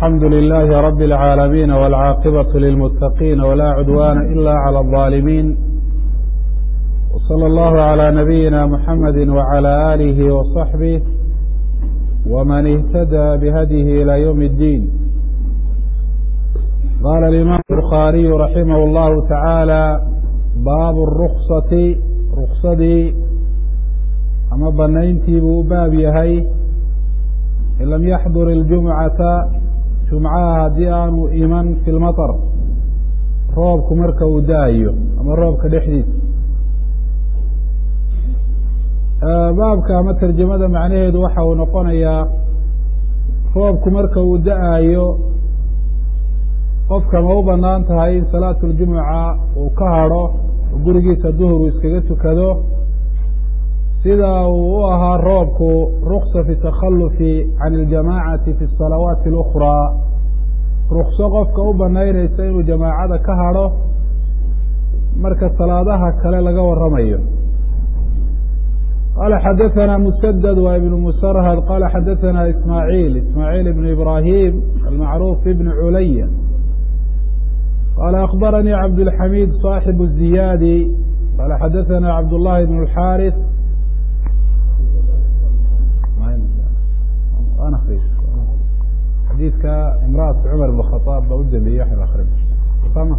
الحمد لله رب العالمين والعاقبة للمتقين ولا عدوان إلا على الظالمين وصلى الله على نبينا محمد وعلى آله وصحبه ومن اهتدى بهديه إلى يوم الدين قال الإمام البخاري رحمه الله تعالى باب الرخصة رخصدي ama banayntii buu u baab yahay in lam yaxdur iljumcata jumcaha haddii aanu iman fi lmaطar roobku marka uu da-ayo ama roobka dhexdiisa baabka ama tarjamada macnaheedu waxa uu noqonayaa roobku marka uu da-ayo qofka ma u banaan tahay in salaatu ljumuca uu ka hadho oo gurigiisa duhuru iskaga tukado sida uu u ahaa roobku ruksa fi takhalufi can iljamaacati fi salawaati اlأkhraa rukso qofka u banaynaysa inuu jamaacada ka hadho marka salaadaha kale laga waramayo qala xadaثana musadad wa ibn musarhad qala xadaثana ismaaعiil ismaaعiil ibn ibrahim almacruuf ibn culaya qala akbaranii cabdاlxamid صaaxib الziyadi qala xadaثana cabd الlahi bn اxاariث xadiidka imrأaةu cmar بn khطاab ba u dambeeyey wax akrin sama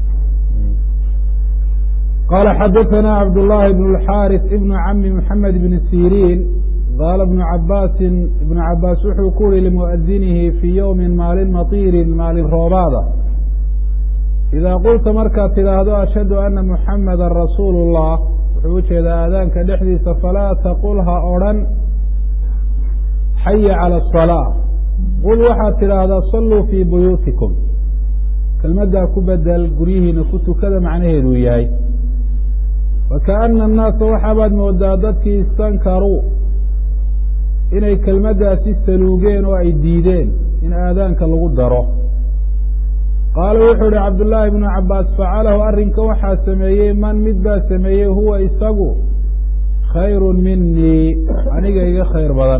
qala xadaثana cabd الlahi bn الxاariث ibn cami mحamed bn sirin qaala بn cabaasi ibn cabaas wuxuu ku uri limuadinihi fii ywmi maalin maطirin maalin roobaada idaa qulta markaad tidhaahdo ashhadu ana muxamada rasuul الlah wuxuu ujeedaa aadaanka dhexdiisa falaa taqul ha odrhan xaya calى الصلاة qul waxaad tidhaahdaa saluu fii buyuutikum kelmaddaa ku bedel guryihiina ku tukada macnaheeduu yahay wakaأna الnaasa waxaabaad moodaa dadkii istankaruu inay kelmaddaasi saluugeen oo ay diideen in aadaanka lagu daro qaala wuxuu ihi cabdullaahi bnu cabaas facalahu arrinka waxaa sameeyey man mid baa sameeyey huwa isagu khayru minii aniga iga khayr badan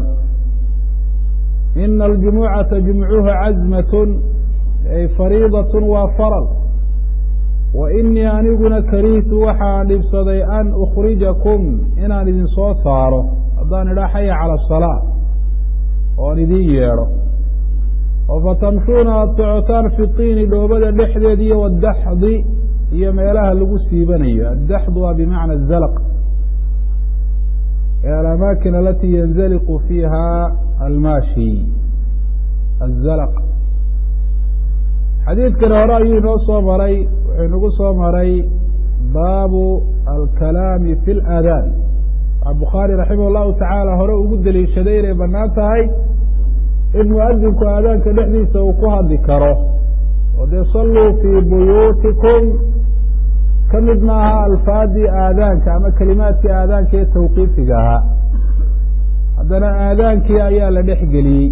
ina aljumucata jumcuha cazmatun ay fariidatun waa faral wa inii aniguna karihtu waxaan dhibsaday an ukhrijakum inaan idin soo saaro haddaan idhaa xaya cala asalaa oon idiin yeedho oo fatamshuuna aada socotaan fi tiini dhoobada dhexdeed iyo wadaxdi iyo meelaha lagu siibanayo addaxdu waa bimacna azalq alamaakin alati yanzaliqu fiiha almaashi azalq xadiidkani hore ayuu inoo soo maray wuxuu inagu soo maray baabu alkalaami fi اlaadaan waxaa bukhaari raximah llahu tacaala hore ugu deliishaday inay banaan tahay in muadinku aadaanka dhexdiisa uu ku hadli karo oo dee saluu fii buyuutikum ka mid maaha alfaadii aadaanka ama kelimaadkii aadaanka ee tawqiifiga ahaa haddana aadaankii ayaa la dhex geliyey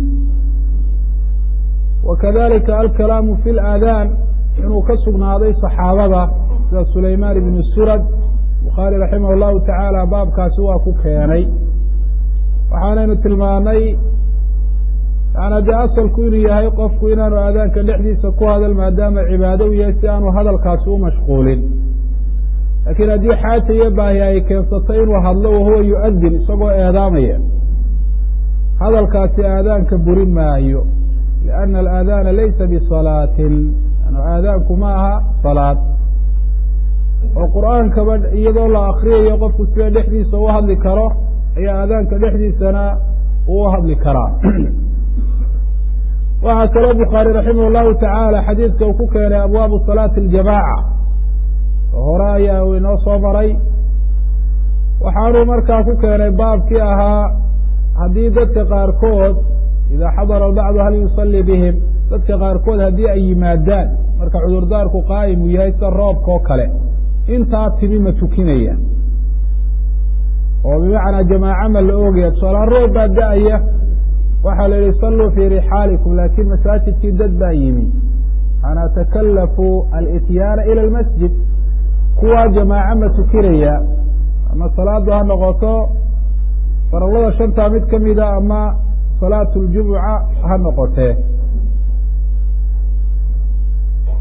wa kadalika alkalaamu fi laadaan inuu ka sugnaaday saxaabada sida sulaymaan ibnu surad bukhaari raximah llahu tacaala baabkaasi waa ku keenay waxaanaynu tilmaanay yaana dee asalku inuu yahay qofku inaanu aadaanka dhexdiisa ku hadal maadaama cibaado u yahay si aanu hadalkaasi u mashquulin laakiin haddii xaaja iyo baahi ay keensatay inuu hadlo wahuwa yu'adin isagoo eedaamaya hadalkaasi aadaanka burin maayo lianna alaadaana laysa bisalaatin aadaanku ma aha salaad oo qur'aankaba iyadoo la akriyayo qofku sida dhexdiisa u hadli karo ayaa aadaanka dhexdiisana uu hadli karaa waxaa kaloo bukhaari raximah llahu tacaala xadiidka uu ku keenay abwaabu salaati aljamaaca oo hore ayaa uu inoo soo maray waxaanuu markaa ku keenay baabkii ahaa haddii dadka qaarkood idaa xadara albacdu hal yusalli bihim dadka qaarkood haddii ay yimaadaan marka cudurdaarku qaa'im uu yahay sida roobka oo kale intaa timi ma tukinaya oo bimacnaa jamaaca ma la oogaya tusaalaan roob baa da-aya waxaa la yihi saluu fii rixaalikum laakiin masaajidkii dad baa yimi ana takalafu alityaana ila almasjid kuwaa jamaaco ma tukinaya ama salaadu ha noqoto farallada shantaa mid ka mida ama salaatu ljumuca ha noqotee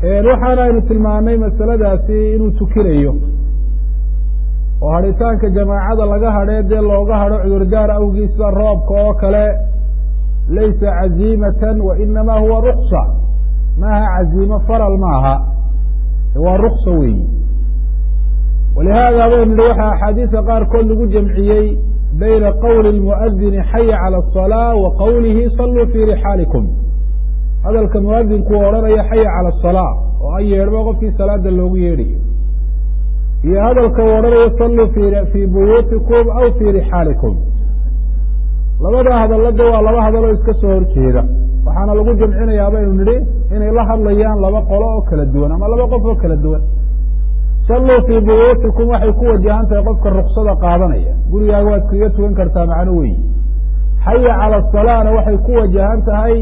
waxaana aynu tilmaanay masaladaasi inuu tukinayo oo hadhitaanka jamaacada laga hadhee dee looga hadho cudurdaar awgii sida roobka oo kale laysa caziimatan wa inamaa huwa ruksa maaha caziimo faral maaha waa ruksa weeyi walihaada baynu nihi waxaa axaadiisa qaarkood lagu jamciyey bayna qowli اlmuadini xaya calى الصalaaة wa qowlihi saluu fii rixaalikum hadalka muadinku odhanaya xaya calى الصalaaة oo an yeedhba qofkii salaada loogu yeedhayo iyo hadalka uu odhanayo saluu fii buyuutikum aw fii rixaalikum labada hadalada waa laba hadaloo iska soo horjeeda waxaana lagu jamcinayaa baynu nidhi inay la hadlayaan laba qolo oo kala duwan ama laba qof oo kala duwan salluu fii buyuutikum waxay ku wajahan tahay qofka ruksada qaadanaya gurigaaga waad kaga tugan kartaa macno weyi xaya cala asalaana waxay ku wajahan tahay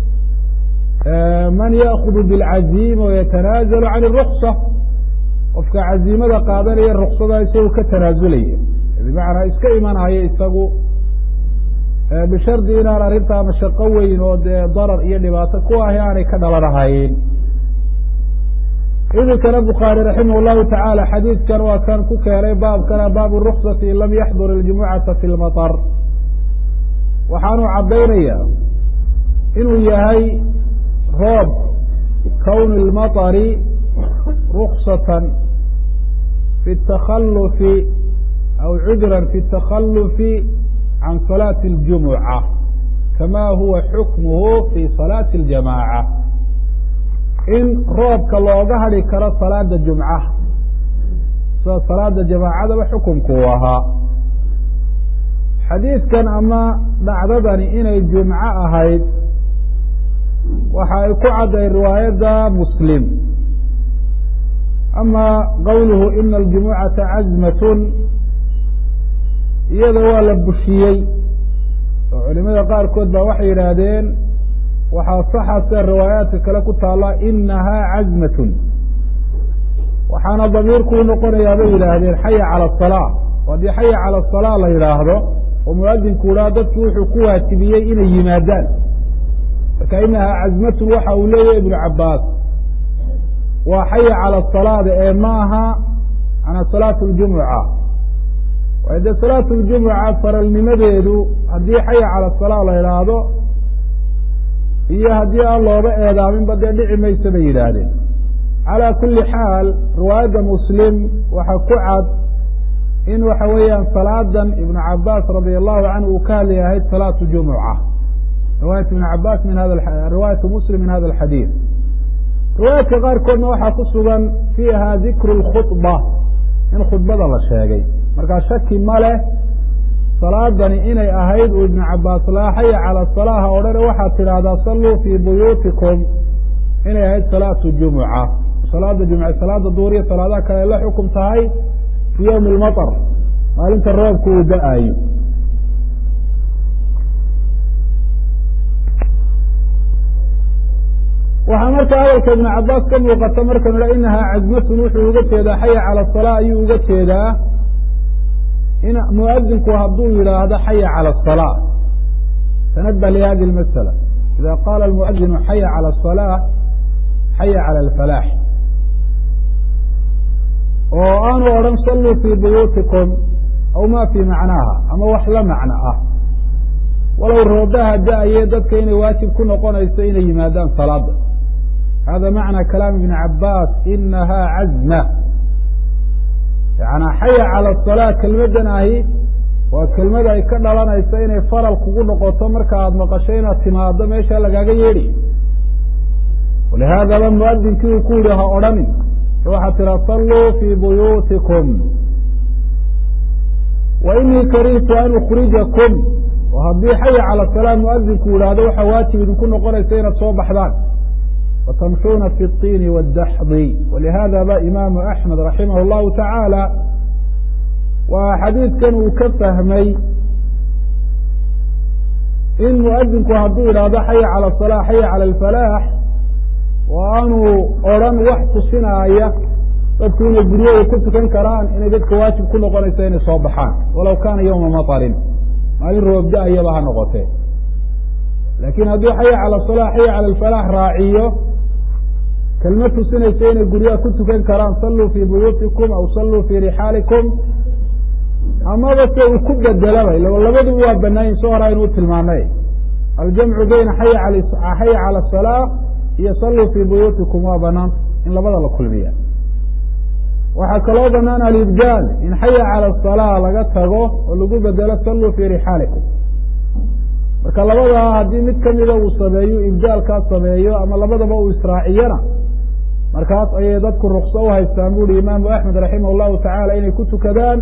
man yaakudu bilcaziima wayatanaazalu can iruksa qofka caziimada qaadanaya ruksada isagu ka tanaasulaya bimacnaa iska imanaya isagu bishardi inaan arrintaa mashaqo weyn oo dee darar iyo dhibaato ku ahi aanay ka dhalanahayn iminkana bukhaari raximah llahu tacaala xadiidkan waa kan ku keenay baabkana baabu ruksati in lam yaxdur iljumucata fi lmaطar waxaanu caddaynaya inuu yahay roob kowni اlmaطari ruksatan fi اtakhalufi aw cudran fi اtakhalufi can salaati اljumuca kama huwa xukmuhu fi salaati اljamaaca in roobka looga hadhi karo salaada jumca sida salaada jamaacadaba xukumku uu ahaa xadiidkan ama dhacdadani inay jumco ahayd waxa ay ku cadday riwaayadda muslim ama qowluhu ina aljumucata cazmatun iyada waa la bushiyey oo culimada qaarkood baa waxay yidhaahdeen waxaa saxa sida riwaayaadka kale ku taalla inahaa cazmatun waxaana damiirku u noqonayaa bay yidhaahdeen xaya cala asalaa oo haddii xaya cala asalaa la yidhaahdo oo muadinku idhaha dadku wuxuu ku waajibiyey inay yimaadaan marka inahaa cazmatun waxa uu leeyahay ibnu cabaas waa xaya cala asalaada ee ma aha manaa salaatu ljumuca waayo dee salaatu ljumuca faralnimadeedu haddii xaya cala asalaa la yidhaahdo iyo haddii aan looba eedaaminba dee dhici maysa bay yidhaahdeen calaa kulli xaal riwaayadda muslim waxa ku cad in waxa weeyaan salaadan ibnu cabaas radia allahu canhu uu ka hadlay ahayd salaatu jumuca riwaayat ibn cabaas min hada riwaayatu muslim min hada alxadiid riwaayaadka qaarkoodna waxaa ku sugan fiiha dikru lkhudba in khudbada la sheegay markaa shaki ma leh salaadani inay ahayd uu ibnu cabaas laa xaya cala salaaha odhane waxaad tidhaahdaa salluu fii buyuutikum inay ahayd salaatu jumuca salaada jumca salaada duuriya salaadaha kale ay la xukum tahay fii yowmi lmaطar maalinta roobku uu da-ayo waxaa marka hadalka ibnu cabaas ka muuqata markanu ha inahaa cazmatun wuxuu uga jeedaa xaya cala asalaa ayuu uga jeedaa in muadinku hadduu yidhaahdo xaya calى الصلاة تنبه لhadi الmasألة إida qala الmuadinu xaya calى الصلاة xaya calى الفلاح oo aanu odhan saluu fii buyuutikum aw ma fii macnaaha ama wax la macno ah walow roobaha da-aye dadka inay waajib ku noqonayso inay yimaadaan salaada hada macna kalaam ibn cabaas inaha cazma yanaa xaya cala asalaa kelmaddan ahi waa kelmad ay ka dhalanayso inay faral kugu noqoto marka aada maqasho inaad timaado meesha lagaaga yeedhi walihaadaba muadinkii uu ku yihi ha odhanin waxaad tiraa salluu fii buyuutikum wa inii karihtu an ukrijakum oo haddii xaya cala salaa muadinku yidhaahdo waxaa waajib idinku noqonaysa inaad soo baxdaan watamshuuna fi اطiini wاdaxdi walihada ba imaamu axmed raximah اllahu tacaala waa xadiidkan uu ka fahmay in muadinku hadduu yidhaahdo xaya calى الصalaa xaya calى اlfalaax oo aanu odran wax tusinaaya dadku inay guryahooda ku tukan karaan inay dadka waajib ku noqonayso inay soo baxaan walow kaana yowma maطarin maalin roob da-ayaba ha noqotee laakiin hadduu xaya calى الصalaa xaya calى اlfalaax raaciyo kelmad tusinaysa inay guryaha ku tukan karaan salluu fii buyuutikum aw salluu fii rixaalikum amaba se uu ku bedelaba labaduba waa banaayin soo hora inuu tilmaanay aljamcu bayna xaya cala asalaa iyo salluu fii buyuutikum waa banaan in labada la kulmiya waxaa kaloo banaan alibdaal in xaya cala asalaa laga tago oo lagu bedelo salluu fii rixaalikum marka labadaa haddii mid kamida uu sameeyo ibdaalkaa sameeyo ama labadaba uu israaciyana markaas ayay dadku rukso u haystaan buuhi imaamu axmed raximah allahu tacaala inay ku tukadaan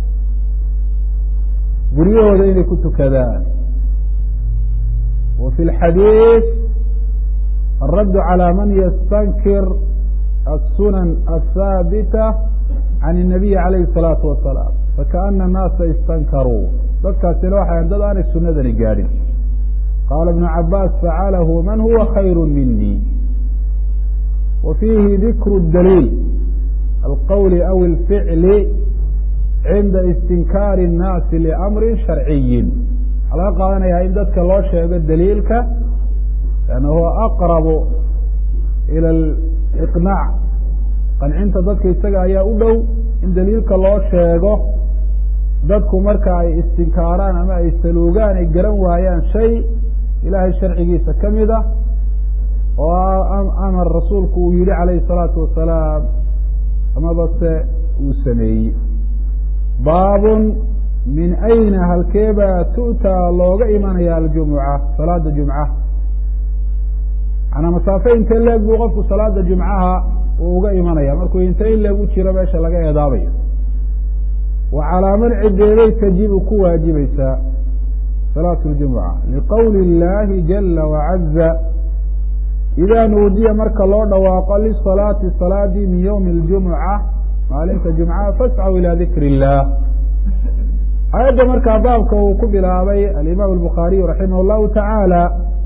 guryahooda inay ku tukadaan wa fi lxadiid alraddu calى man yastankir الsunan aلhaabita can الnabiyi calayhi الsalaatu wasalaam fakaana الnaasa istankaruu dadkaasina waxay dad aanay sunadani gaadhin qaala ibnu cabaas facalahu man huwa khayru minii wa fiihi dikru daliil alqowli aw اlficli cinda istinkaari الnaasi liamri sharciyin waxaa laga qaadanayaa in dadka loo sheego daliilka lanna huwa aqrabu ila aliqnaac qancinta dadka isaga ayaa u dhow in daliilka loo sheego dadku marka ay istinkaaraan ama ay saluugaan ay garan waayaan shay ilaahay sharcigiisa ka mid a oo amar rasuulku uu yihi calayhi الsalaatu wasalaam amaba se uu sameeyey baabun min ayna halkeebaa tu'taa looga imanaya aljumuca salaada jumca manaa masaafe intee leeg buu qofku salaada jumcaha uu uga imanaya markuu inte in leeg u jiro meesha laga eedaabayo wa calaa man cideeday tajibu ku waajibaysaa salaatu ljumuca liqowli اllaahi jala wacaza idaa nuudiya marka loo dhawaaqo lisalaati salaadii min ywmi اljumuca maalinta jumcaha fascaw ilaa dikri اllah aayadda markaa baabka uu ku bilaabay alimaam albukhaariyu raximah اllahu tacaala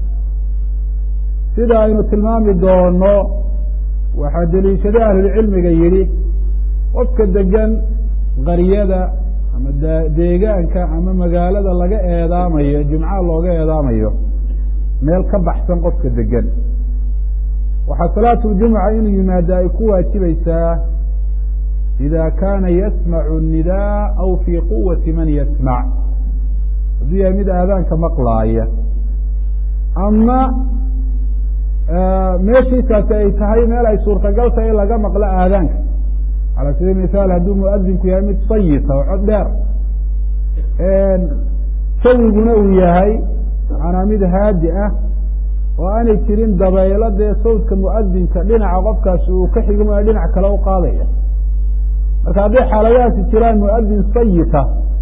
sida aynu tilmaami doono waxaa deliishaday ahlulcilmiga yidhi qofka degan qaryada ama deegaanka ama magaalada laga eedaamayo jumcaha looga eedaamayo meel ka baxsan qofka degan waxaa salaatu ljumuca inuu yimaado ay ku waajibaysaa ida kaana yasmacu الnidaa aw fii quwati man yasmac hadduu yahay mid aadaanka maqlaaya ama meeshiisaasi ay tahay meel ay suurtagal tahay in laga maqlo aadaanka calى sabiil mithaal hadduu muadinku yahay mid sayita oo cod dheer sawiguna uu yahay manaa mid haadi ah oo aanay jirin dabaylo dee sawdka muadinka dhinaca qofkaasi uu ka xigmayo dhinac kale u qaadaya marka hadday xaaladahaasi jiraan muadin sayita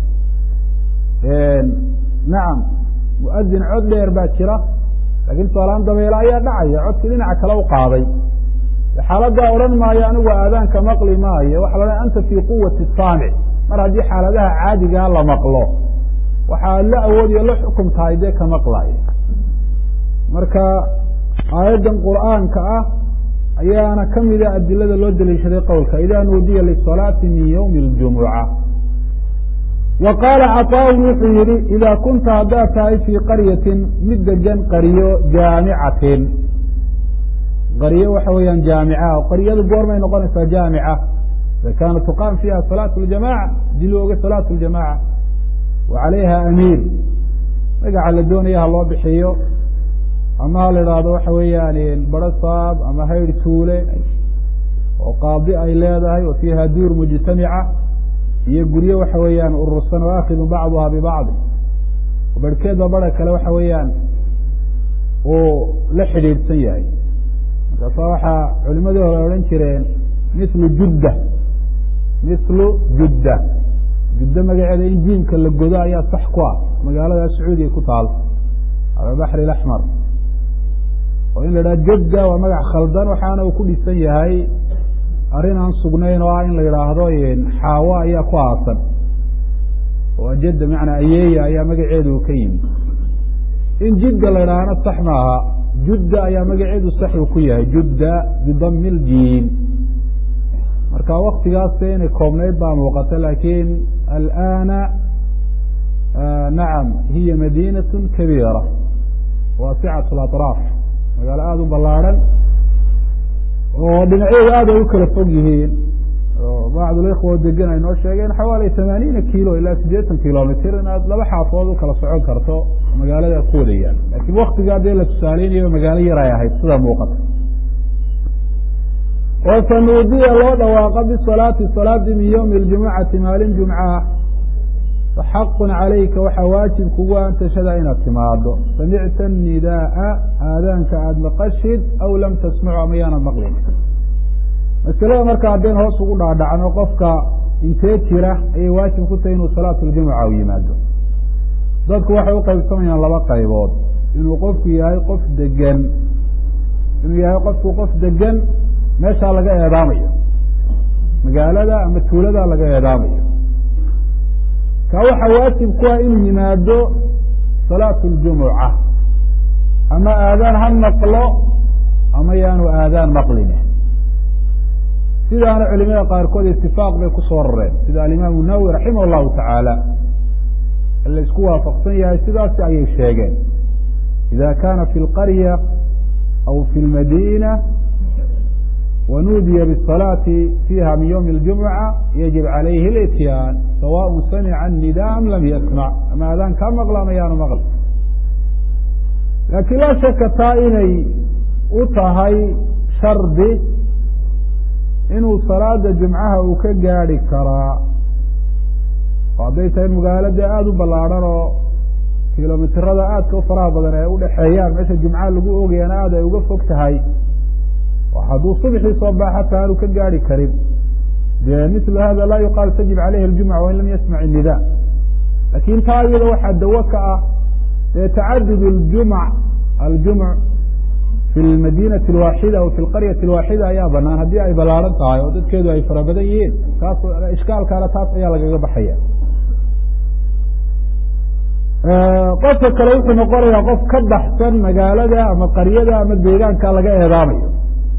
nacam muadin cod dheer baa jira lakin tusaalahaan dabeelo ayaa dhacaya codkii dhinaca kale u qaaday xaaladdaa odhan maayo anigu aadaanka maqli maayo waxa la anta fii quwati saamic mar haddii xaaladaha caadigaa la maqlo waxaa la awoodiyo la xukum tahay dee ka maqlaya marka aayaddan qur'aanka ah ayaana kamida adilada loo deliishaday qowlka ida nuudiya lisalaati min ywmi اljumuca wa qaala caطaaun wuxuu yihi ida kunta haddaad tahay fii qaryatin mid degan qaryo jaamicatin qaryo waxa weeyaan jaamica qaryadu goormay noqonaysaa jaamica ida kaana tuqaam fiiha salaat اljamaca hadii loo oga salaat اljamaca wa calayha amiir magaca la doonaya ha loo bixiyo ama ha la idhaahdo waxa weeyaan barasaab ama hayr tuule oo qaadi ay leedahay wa fiiha duur mujtamica iyo guryo waxa weeyaan urursan oo akidu bacduha bibacdi barhkeedba bara kale waxa weeyaan uu la xidhiidhsan yahay markaasa waxaa culimadii hore odhan jireen mithlu judda mithlu judda juddo magaceeda in jiimka la godo ayaa sax ku ah magaalada sacuudiya ku taal ala baxri اlaxmar oo in la idhaha jadda waa magac khaldan waxaana uu ku dhisan yahay arrin aan sugnayn oo ah in la yidhaahdo xaawo ayaa ku aasan oo jadda macnaa ayeeya ayaa magaceedu uu ka yimi in jidda la idhaahana sax maaha judda ayaa magaceedu sax uu ku yahay judda bidami ljiin marka waktigaas inay koobnayd baa muuqata lakin alana nacam hiya madinaة kabiira waasicaة اlaطraaf magaalo aada u ballaarhan oo dhinacyadu aad ay u kala fog yihiin oo bacdulikhwa oo degan ay noo sheegeen xawaali tamaaniina kilo ilaa siddeetan kilomitr inaad laba xaafood u kala socon karto magaalada ku wadayaan laakiin waktigaa dee la tusaaleynayo magaalo yar ay ahayd sida muuqata oo sanuudiya loo dhawaaqa bisalaati salaadii min ywmi اljumucati maalin jumca faxaqun calayka waxaa waajib kugu an tashhada inaad timaado samicta nidaaa aadaanka aada maqashid aw lam tasmacu ama yaanad maqlin masalada marka haddeen hoos ugu dhaadhacno qofka intee jira ayay waajib ku tahay inuu salaatu ljumuca u yimaado dadku waxay u qaybsamayaan laba qaybood inuu qofku yahay qof degan inuu yahay qofku qof degan meeshaa laga eedaamayo magaalada ama tuulada laga eedaamayo ka waxaa waajib ku ah inuu yimaado salaatu ljumuca ama aadaan ha maqlo ama yaanu aadaan maqline sidaana culimada qaarkood itifaaq bay kusoo rareen sida alimaamu nawowi raximah allahu tacaala la isku waafaqsan yahay sidaasi ayay sheegeen ida kana fi lqarya aw fi lmadina wanuudiya bالصalaaةi fiiha min ywmi اljumuca yajib calayhi اlityaan sawaء samica الnida am lam yasmac ama adaan kaa maqla ama yaanu maql laakiin laa shaka taa inay u tahay shardi inuu salaada jumcaha uu ka gaadi karaa oo hadday tahay magaalo dee aada u ballaadhan oo kilomitirada aadka u faraha badan ay udhexeeyaan meesha jumcaha lagu ogayana aada ay uga fog tahay hadduu subxii soo baaxa taa aanu ka gaari karin de mil hada laa yuqaal tajib calayhi اljumca wain lam yasmac الnida lakin taa iyada waxaa dawo ka ah dee tacadud اljumc aljumc fi lmadinati اlwaaxida aw fi lqaryati اlwaaxida ayaa banaan haddii ay ballaaran tahay oo dadkeedu ay fara badan yihiin taas ishkaalkaana taas ayaa lagaga baxaya qofka kale wuxuu noqonayaa qof ka baxsan magaalada ama qaryada ama deegaanka laga eedaamayo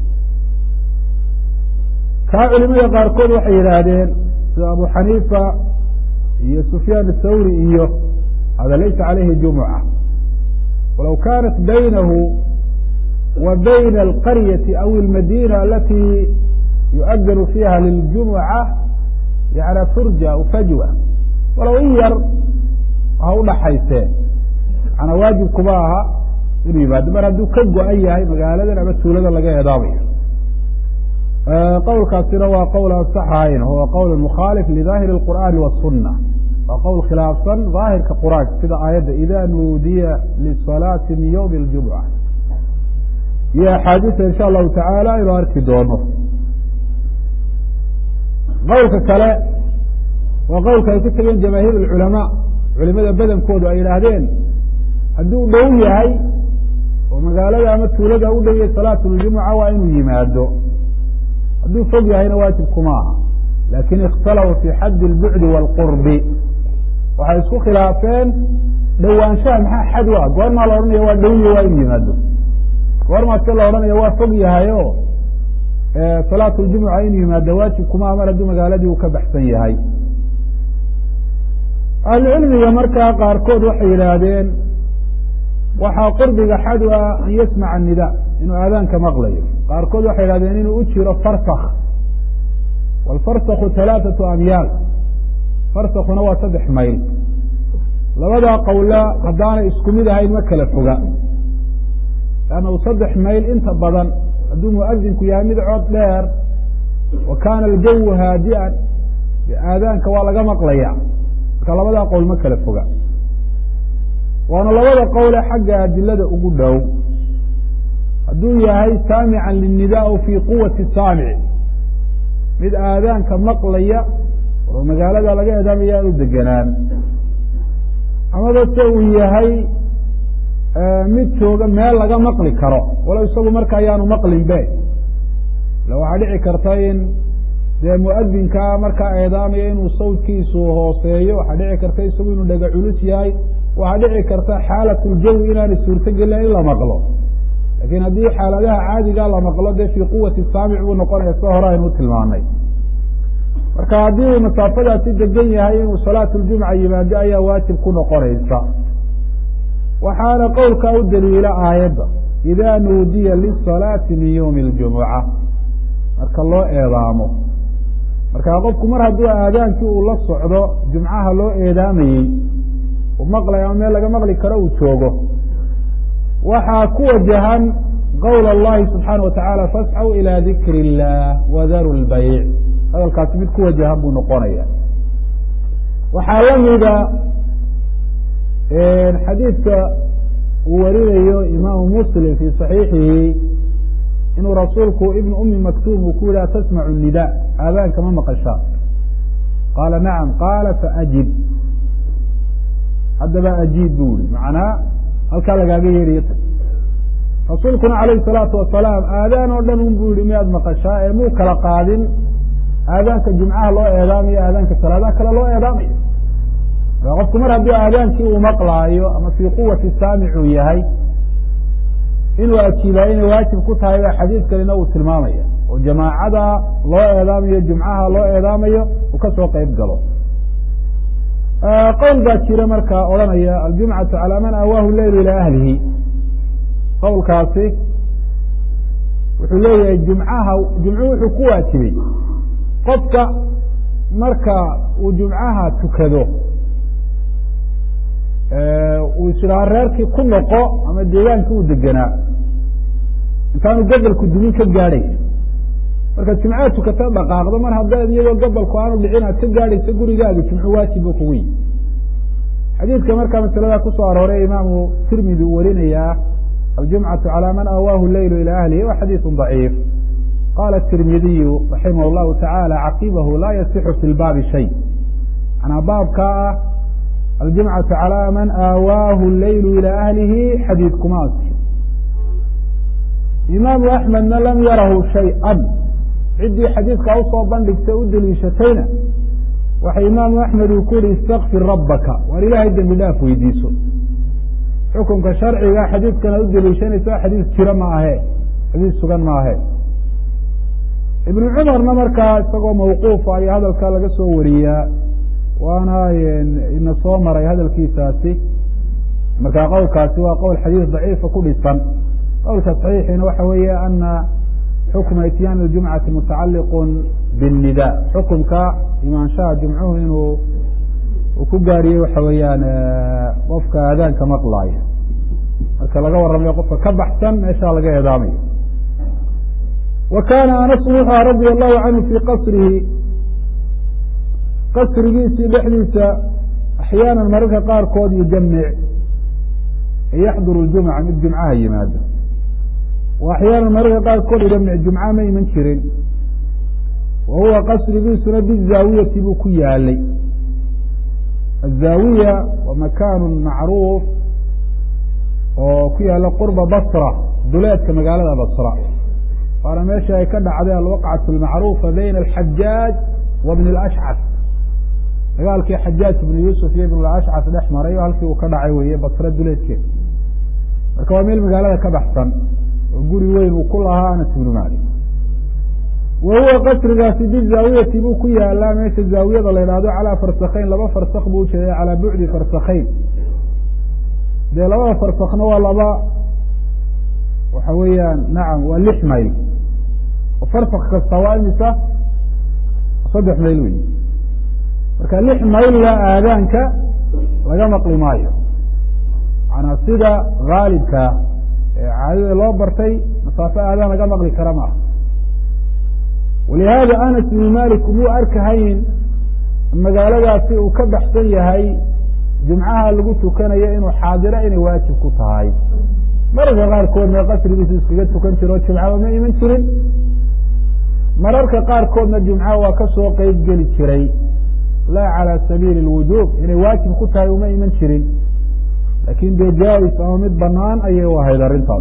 kaa culimada qaarkood waxay yidhaahdeen sida abu xaniifa iyo sufyaan athawri iyo hada laysa calayhi jumuca walaw kanat baynahu wa bayna alqaryati aw almadina alati yu'adanu fiiha liljumuca yana furja aw fajwa walow in yar ha udhaxayseen maanaa waajib kuma aha inuu yimaado mar hadduu ka go-an yahay magaaladan ama tuulada laga eedaamayo qowlkaasina waa qowl aan saxahayn huwa qowl mukhaalif lidaahiri اqur'aani waالsuna waa qowl khilaafsan daahirka qur'aanka sida aayadda ida nuudiya lisalaati min ywmi اljumca iyo axaadiisa insha allahu tacaala aynu arki doono qowlka kale waa qowlka ay ku tegeen jamaahiir اculamaa culimada badankoodu ay yidhaahdeen hadduu dhow yahay oo magaalada ama tuulada u dhow yahay salaat اljumuca waa inuu yimaado hadduu fog yahayna waajib kuma aha lakin ikhtalafu fi xaddi اlbucdi wاlqurbi waxay isku khilaafeen dhowaanshaha maxaa xad u ah goormaa la odhanaya waa dhowyo waa inu yimaado goormaa se la odhanaya waa fog yahay o salaat ljumuca inuu yimaado waajib kuma aha mar hadduu magaaladii uu ka baxsan yahay ahlucilmiga markaa qaarkood waxay yidhaahdeen waxaa qurbiga xad u ah an yasmaca الnida inuu aadaanka maqlayo qaarkood waxay yidhahdeen inuu u jiro farsak wاlfarsakhu ثalaaثaةu amyaal farsakuna waa saddex mayl labadaa qowla haddaanay isku mid ahayn ma kala foga lannahu saddex mayl inta badan hadduu muadinku yahay mid cod dheer wa kaana aljawu haadi'an aadaanka waa laga maqlaya marka labadaa qowl ma kala foga waana labada qowle xagga adilada ugu dhow hadduu yahay saamican linida aw fii quwati saamici mid aadaanka maqlaya oo magaalada laga eedaamaya aanu degenaan amaba se uu yahay mid jooga meel laga maqli karo walow isagu marka ayaanu maqlin be ila waxaa dhici karta in dee muadinkaa markaa eedaamaya inuu sawdkiisu hooseeyo waxaa dhici karta isagu inuu dhega culus yahay waxaa dhici karta xaalat ljawi inaanay suurtogelin in la maqlo lakin haddii xaaladaha caadigaa la maqlo dee fii quwati saamic buu noqonaya soo hore aynu tilmaanay marka haddii uu masaafadaasi degan yahay inuu salaat ljumca yimaado ayaa waajib ku noqonaysa waxaana qowlkaa u daliila aayadda ida nuudiya lisalaati min ywmi اljumuca marka loo eedaamo marka qofku mar hadduu aadaankii uu la socdo jumcaha loo eedaamayey uu maqlay ama meel laga maqli karo uu joogo waxaa ku wajahan qowl اllahi subxaana wa tacaala fasxw ilى dikri اllah wadaru lbayc hadalkaasi mid ku wajahan buu noqonaya waxaa lamida xadiidka uu warinayo imaamu muslim fi صaxiixihi inuu rasuulku ibn umi maktum uu ku yihi atasmacu nida aadaanka ma maqashaa qaala nacam qaala faajib haddaba ajiib bu yihi macnaa halkaa lagaaga yeeriyo rasuulkuna calayhi salaatu wasalaam aadaan oo dhan un bu yihi miyaad maqashaa ee muu kala qaadin aadaanka jumcaha loo eedaamayo aadaanka salaadaha kale loo eedaamayo marka qofku mar haddii aadaankii uu maqlaayo ama fii quwati saamicuu yahay inuu ajiibaayo inay waajib ku tahay baa xadiidkanina uu tilmaamaya oo jamaacada loo eedaamayo jumcaha loo eedaamayo uu kasoo qeyb galo qowl baa jira marka odhanaya aljumcatu calaa man awaahu leyl ilaa ahlihi qowlkaasi wuxuu leeyahay jumcaha jumcuhu wuxuu ku waajibay qofka marka uu jumcaha tukado uu isdhaha reerkii ku noqo ama deegaankii uu degenaa intaanu gabalku dumin ka gaadhaysa markaad jumcaha tukata dhaqaaqdo mar haddaad iyadoo gabalku aanu dhicin aad ka gaadhayso gurigaagi jumcu waajib ba kugu yihi xadiidka markaa masalada kusoo arooray imaamu tirmidi uu warinayaa aljumcatu calى man awaahu leylu ilى ahlihi wa xadiiثu ضaciif qala tirmidiyu raximah اllahu taعalى caqibahu laa yasixu fi lbaabi shay manaa baabkaa ah aljumcatu calى man aawaahu leylu ilى ahlihi xadiidkuma asixo imaamu axmedna lam yarahu shayئa ciddii xadiidkaa usoo bandhigtay u deliishatayna waxa imaamu axmed uu ku yihi istakfir rabbaka waar ilaahay dembi dhaaf weydiiso xukunka sharciga xadiidkan ad u deliishanaysa xadiis jira ma ahe xadiis sugan ma ahe ibnu cumarna markaa isagoo mawquufa ayaa hadalkaa laga soo wariyaa waana ina soo maray hadalkiisaasi markaa qowlkaasi waa qowl xadiis daciifa ku dhisan qowlka saxiixiina waxa weeye ana xukma ityaani اljumcati mutacaliq biالnida xukunka imaanshaha jumcuhu inuu uu ku gaariyey waxa weeyaan qofka aadaanka maqlaayo marka laga warramayo qofka ka baxsan meeshaa laga eedaamayo wa kaana anasu wuxuu aha radia allahu canhu fii qasrihi qasrigiisii dhexdiisa axyaana mararka qaarkood yujamic yaxduru ljumca mid jumcaha yimaado wa axyaana mararka qaarkood yujamic jumca ma iman jirin wa huwa qasrigiisuna bizaawiyati buu ku yaalay الزاawiية waa makan macruuf oo ku yaala qurba basra duleedka magaalada basra waana meesha ay ka dhacday alwaqcaة الmacrufa bayna الxajaaج wa bn الأshcas dagaalkii xajaaj ibn yusuf iyo ibn ashcas dhex maray oo halkii uu ka dhacay weeye basre duleedkeeda marka waa meel magaalada ka baxsan oo guri weyn uu ku lahaa anas ibnu malik wa huwa qasrigaasi bizaawiyati buu ku yaalaa meesha zaawiyada la yidhahdo calaa farsakayn laba farsak buu ujeeday calaa bucdi farsakayn dee labada farsakna waa laba waxa weeyaan nacam waa lix mayl oo farsak kasta waa imisa saddex mayl wey marka lix maylla aadaanka laga maqli maayo macanaa sida haalibkaa ee caadada loo bartay masaafo aadaan laga maqli kara maaha walihaada anas ibnu malik umuu arkahayn magaaladaasi uu ka baxsan yahay jumcaha lagu tukanayo inuu xaadiro inay waajib ku tahay mararka qaarkoodna qasrigiisu iskaga tukan jiro o jumcaba ma iman jirin mararka qaarkoodna jumca waa ka soo qeyb geli jiray laa calى sabiili اlwujuub inay waajib ku tahay uma iman jirin lakin dee jaa-is ama mid banaan ayay u ahayd arrintaas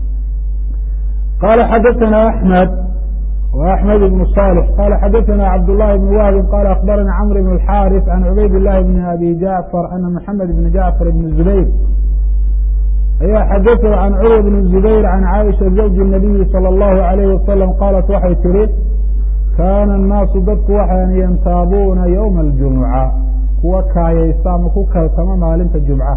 qala xadaثana axmed w axmed ibn صالح qala xadaثana cabd لlahi bn wahbi qala akbarana cmr bn الxاriث can cubayd الlahi bn abi jacfar ana mxamed bn jacfar bn zubayr ayaa xadaثhu can curwa bn zubayr can caaisha zawji الnabiyi salى اllahu عalayh wasalam qalat waxay tihi kaana الnaasu dadku waxaan yantaabuuna ywma اljumuca kuwa kaayaysta ama ku kaltama maalinta jumca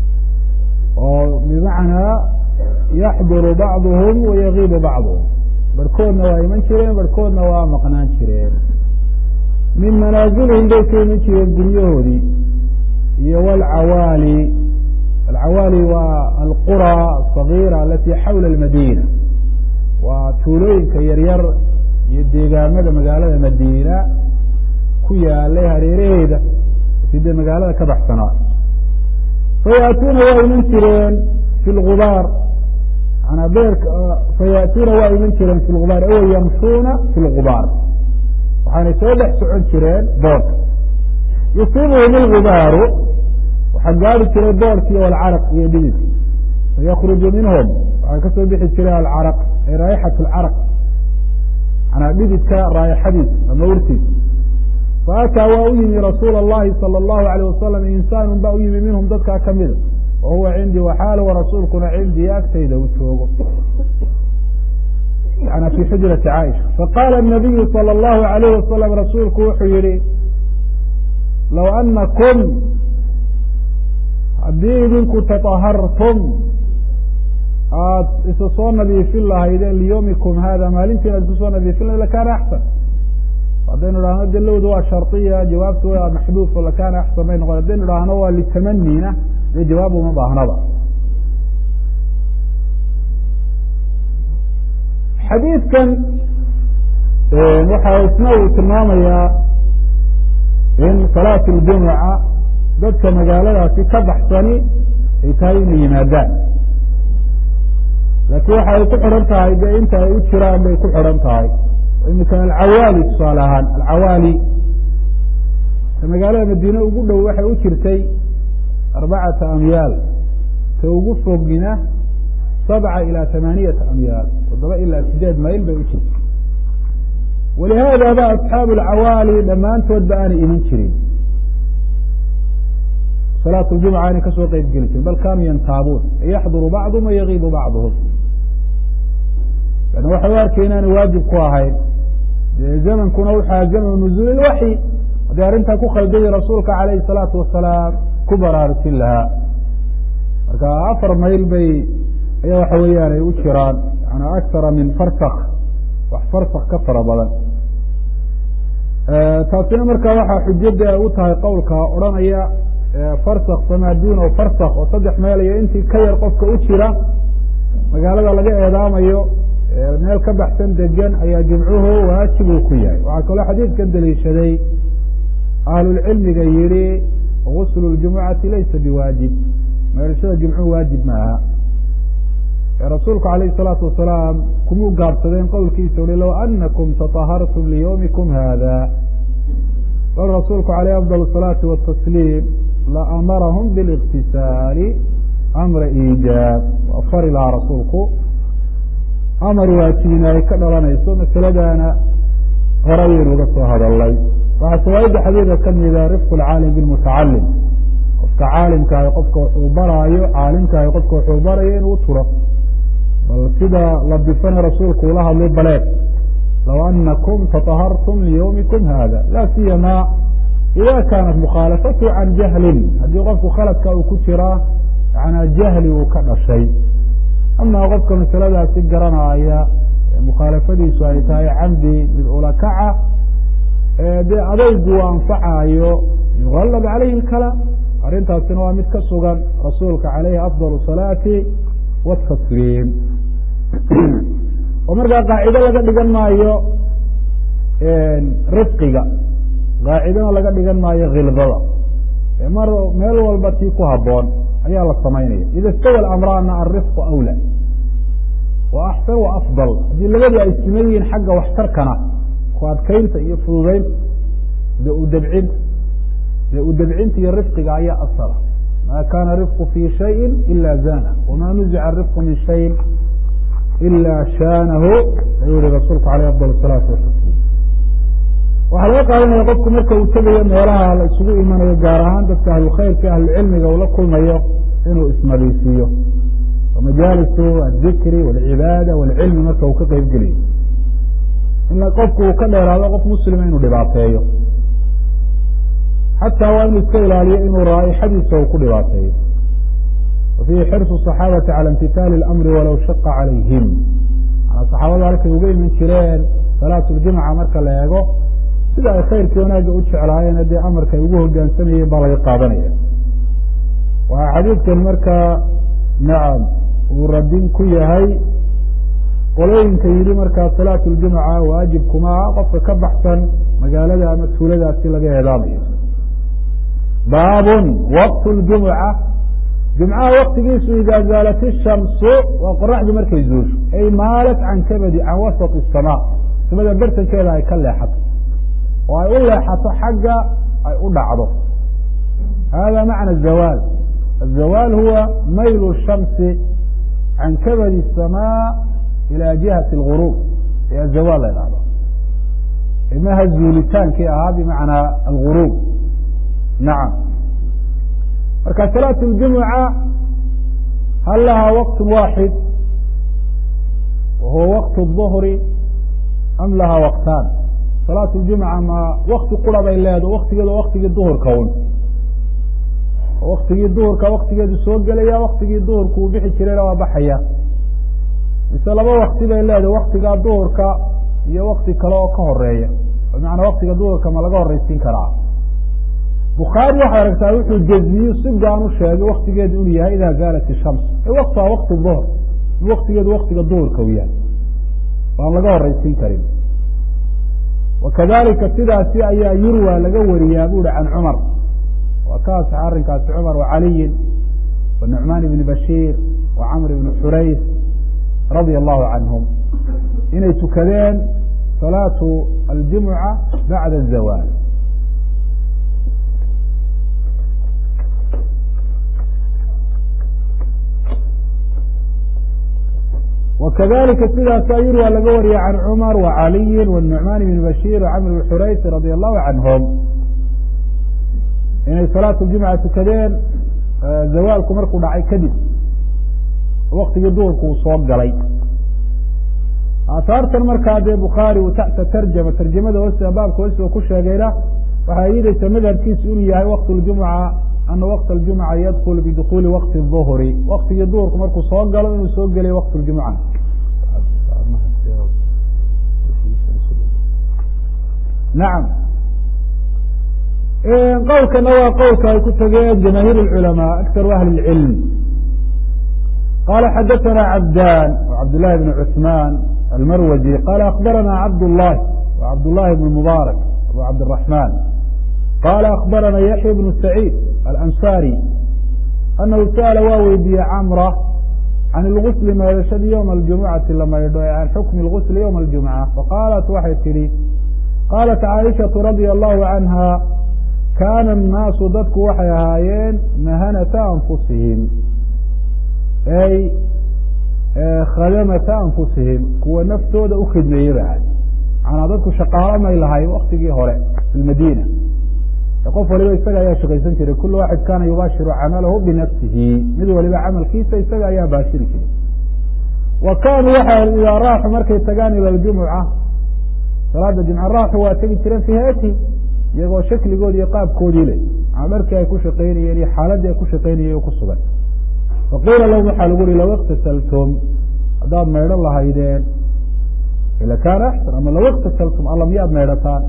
oo bimacnaa yaxduru bacduhum wayagiibu bacduhum barhkoodna waa iman jireen barhkoodna waa maqnaan jireen min manaazilihim bay ka iman jireen guryahoodii iyo wlcawaali alcawaali waa alqura asagiira alati xawla almadiina waa tuulooyinka yaryar iyo deegaamada magaalada madiina ku yaalay hareeraheeda sidee magaalada ka baxsanaa fayaatuuna waa iman jireen fi lgubaar manaa beerka fayaatuuna waa iman jireen fi lgubaar awa yamshuuna fi lgubaar waxaanay soo dhex socon jireen boodka yusiibuhum ilgubaaru waxaa gaari jiray boorkii alcaraq iyo dhidid fayakruju minhum waxaa kasoo bixi jiray alcaraq ay raayixat alcaraq manaa dhididka raayaxadiisa ama urtiisa faataa waa u yimi rasuula اllahi salى اllahu alayh wasalam insaanu baa u yimi minhum dadkaa kamida wa huwa cindii waxaal wa rasuulkuna cindii agtayda uu joogo yana fi xujrati caaisha faqaala الnabiyu salى اllahu alayh wasalam rasuulku wuxuu yihi low anakum haddii idinku taahartum aada isa soo nadiifin lahaydeen liyowmikum hada maalintiin aad isku soo nadiifin lahayd lakaana axsan haddaynu idhahno de lowda waa shardiya jawaabtu waa maxduuf o lakaana axsan bay noqon haddaynu idhaahno waa litamanina dee jawaab uma baahnaba xadiidkan waxa isna uu tilmaamayaa in salaat ljumuca dadka magaaladaasi ka baxsani ay tahay inay yimaadaan laakiin waxa ay ku xidhan tahay dee inta ay u jiraan bay ku xidhan tahay imika alcawaali tusaale ahaan alcawaali magaalada madiine ugu dhow waxay u jirtay arbacata amyaal ta ugu fogina sabca ilaa tamaaniyata amyaal toddoba ilaa sideed mayl bay u jirtay walihaada ba asxaabu alcawaali dhammaantood ba aanay iman jirin salaat ljumca aanay kasoo qeyb geli jirin bal kaanuu yantaabuun yaxduru bacduhum wayagiibu bacduhum an waxay u arkay inaanay waajib ku ahayn dee zamankuna wuxua zamanu nuzuul ilwaxyi haddii arrintaa ku khaldayay rasuulka calayhi salaatu wasalaam ku baraarujin lahaa marka afar mayl bay ayaa waxa weeyaan ay u jiraan yani akara min farsak wax farsak ka fara badan taasina marka waxaa xujada u tahay qowlka odhanaya farsak famaa duunahu farsak oo saddex meel iyo intii ka yar qofka u jira magaalada laga eedaamayo meel ka baxsan degan ayaa jimcuhu waajib uu ku yahay waxaa kaloo xadiidkan daliishaday ahlulcilmiga yihi guslu ljumucati laysa biwaajib meelashada jimcuhu waajib maaha rasuulku alayh الsalaatu wasalaam kumuu gaabsadeen qowlkiisa ui low anakum tطahartum liyowmikum hada bal rasuulku alayh afضل الصalaati wالtasliim laamarahum biاlاktisaali amra iijaab waa fari lahaa rasuulku amar waajibina ay ka dhalanayso masaladana hore ayaynu uga soo hadalnay waxaa fawaaidda xadiidka kamida rifq اlcaalim bاlmutacalim qofka caalimkaahi qofka wuxuu baraayo caalimkaahi qofka wuxuu barayo inuu turo bal sida la bifana rasuulku ula hadlay baleed low anakum tطahartum liyowmikum hada la siyama ida kaanat mukhaalafatu can jahlin haddii qofku khaladka uu ku jiraa yanaa jahli uu ka dhashay ama qofka masaladaasi garanaya mukhaalafadiisu ay tahay camdi mid ulakaca dee adaygu uu anfacayo yugalab calayhi اlkalaam arrintaasina waa mid ka sugan rasuulka calayhi afضal الsalaati wالtasliim oo markaa qaacido laga dhigan maayo rifqiga qaacidona laga dhigan maayo khildada mar meel walba tii ku haboon ayaa la samaynaya ida istawa amraana alrifqu awla wa axsan wa afضal haddii labadii ay siman yihiin xagga waxtarkana ku adkaynta iyo fududeynta de udabcinta dee udabcinta iyo rifqiga ayaa asala ma kana rifqu fi shayi ila zana wama nuzica rifqu min shayin ila shaanahu ayuu yihi rasuulku aleyh afضal الsalaatu watasliim waxaa laga qaadanaya qofku marka uu tegayo meelaha la isugu imanayo gaar ahaan dadka ahlukhayrka ahlucilmiga uu la kulmayo inuu isnadiifiyo majaalisu adikri wاlcibaada wاlcilmi marka uu ka qeyb gelayo in qofku uu ka dheeraado qof muslima inuu dhibaateeyo xataa waa inuu iska ilaaliyo inuu raaixadiisa uu ku dhibaateeyo wa fiihi xirsu صaxaabati calى imtitaali اlamri walow shaqa calayhim manaa saxaabada halkay uga iman jireen salaatuljumca marka la eego sida ay khayrkii wanaagga u jeclaayeen dee amarka ay ugu hogaansamayeen baa laga qaadanaya waxaa xadiidkan markaa nacam uu radin ku yahay qolooyinka yidhi markaa salaatu ljumca waajibkumaa qofka ka baxsan magaalada ama tuuladaasi laga eedaamayo baabun waqtu ljumuca jumcaha waktigiisu idaa zaalat ishamsu waa qoraxdu markay zuusho ay maalat can kabadi can wasط الsamaa samada bartankeeda ay ka leexato oo ay u leexato xagga ay u dhacdo hada macna الzawaal الzawaal huwa mayl الshamsi can kabadi الsamaa ilى jihati اlغurub ee azawaal la dhahdo imaha zuulitaankii ahaa bimacnaa algurub nacam marka salaat اljumuca hal lahaa waqt waaxid wa huwa waqt الظhri am lahaa waqtaan salaat اljumca ma wakti qura bay leedo waktigeedu waktigii duhurka un waktigii duhurka waktigeedu soo gelaya waktigii duhurka uu bixi jirayna waa baxaya mise laba wakti bay leedahay waktigaa duhurka iyo wakti kale oo ka horeeya bimacnaa waktiga duhurka ma laga horeysiin karaa bukhaari waxay aragtaa wuxuu jezmiyu si gaan u sheegay waktigeedu inuu yahay idaa zaalat ishams waktuha wakti duhr in waktigeedu waktiga duhurka u yahay waan laga horeysiin karin wakadalika sidaasi ayaa yurwa laga wariyaa bu uhi can cumar waa ka asaxa arrinkaasi cumar wacaliyin wanucmaan ibni bashiir wa camr ibni xurays radia allahu canhum inay tukadeen salaatu aljumuca bacda azawaal wakadalika sidaasaa yurwa laga wariya can cumar wacaliyin wanucmaan ibni bashiir wacamr ibni xurays radia allahu canhum inay salaatu ljumca tukadeen zawaalku markuu dhacay kadib waktigii duhurku uu soo galay aahaartan markaa dee bukhaari uu taxta tarjama tarjamada hoose baabka hoose ku sheegayna waxay yidaysa madhabkiisu inuu yahay waqt ljumca ana waqt aljumca yadkul bidukuli waqti duhri waktigii duhurku markuu soo galo inuu soo gelay waqt ljumca nacam qowlkana waa qowlka ay ku tageen jamaahiir اculamaa aktaru ahli اlcilm qala xadaثana cabdan cabdالlahi bn cuثman almarwazi qala akbarana cabdالlahi cabdالlahi bn mubaarak abu cabdالرaحman qala akbarana yaxya bn saciid alansari anahu sa'ala waa weydiiyey camra can اlgusli maydhashadii ywma اljumucati la maydho ee can xukmi اlgusli ywma اljumca faqaalat waxay tidhi qaalat caaishaةu radia allahu canha kaana الnaasu dadku waxay ahaayeen mahanata anfusihim ay khadamata anfusihim kuwa naftooda u khidmeeyey ba ahay macanaa dadku shaqaalo may lahayn waktigii hore fi lmadiina qof waliba isaga ayaa shaqaysan jiray kulu waaxid kaana yubaashiru camalahu binafsihi mid waliba camalkiisa isaga ayaa baashiri jiray wa kaanuu waxay idaa raaxu markay tagaan ila ljumuca salaada jumca raaxu waa tegi jireen fi hayatihim iyagoo shakligoodi iyo qaabkoodii le maa dharkii ay ku shaqaynayeen iyo xaaladii ay ku shaqaynayeen ku sugan faqiila lahum waxaa lagu uhi low iktasaltum haddaad maydhan lahaydeen ila kaana axsan ama low iktasaltum alla miyaad maydhataan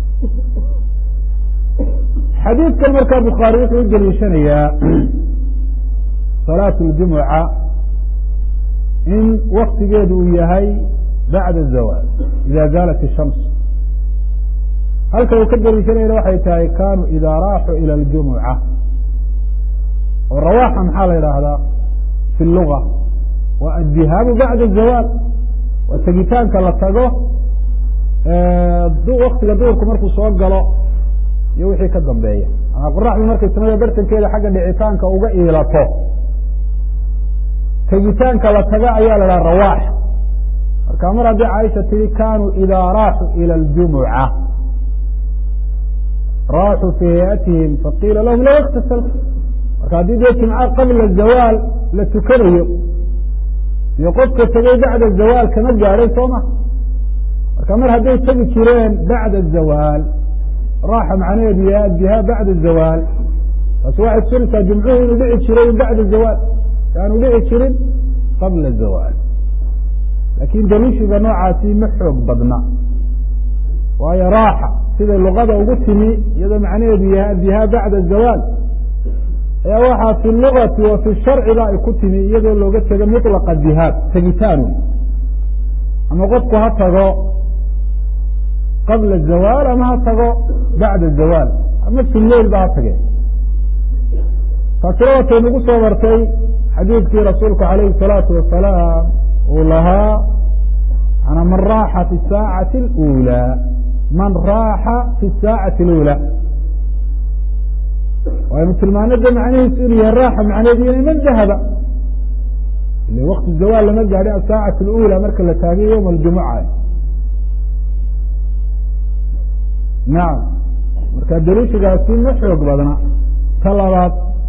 xadiidkan markaa bukhaari wuxuu u deliishanayaa salaatu ljumuca in waktigeedu uu yahay bacda zawaal ida zaalat ishams halka uu ka deliishanayna waxay tahay kaanuu idaa raaxuu ila aljumuca oo rawaaxa maxaa la yidhaahdaa fi luga waa addihaabu bacda zawaal waa tegitaanka la tago waktiga duhurku markuu soo galo iyo wixii ka dambeeya ama qoraxdu markay samada bartankeeda xagga dhicitaanka uga iilato tegitaanka la tago ayaa la dhaha rawaax marka mar haddii caaisha tihi kaanuu idaa raaxuu ila aljumuca raaxuu fii hayatihim faqiila lahum low iktasaltu marka haddii dee jimco qabla zawaal la tukanayo iyo qofka tegey bacda zawaal kama gaadhay soo ma marka mar hadday tegi jireen bacda zawaal raaxa macnaheedu yahay addihaab bacda zawaal taasi waxay tusinaysaa jumcuhu inuu dhici jiray bacda zawaal aanu dhici jirin qabla zawaal laakiin daliishiga noocaasi ma xoog badna waayo raaxa siday luqada ugu timi iyadoo macnaheedu yahay addihaa bacda zawaal ayaa waxaa fi lugati wa fi sharciba ay ku timi iyadoo looga tego mطlaqa dihaab tegitaanu ama qofku ha tago qabla zawaal ama ha tago bacda zawaal ama fi leil ba ha tage taasina watay nagu soo martay xadiidkii rasuulku alayhi الsalaatu wasalaam uu lahaa ana man raaxa fi saacati اlأulى man raaxa fi saacati اlأulى waynu tilmaano de macnihiisu inuu yahay raaxa macneedu inay man dahaba ile waktu zawaal lama gaadhi asaacat اlأulى marka la taagay yowma اljumuca nacam marka daliishigaasi ma xoog badna ta labaad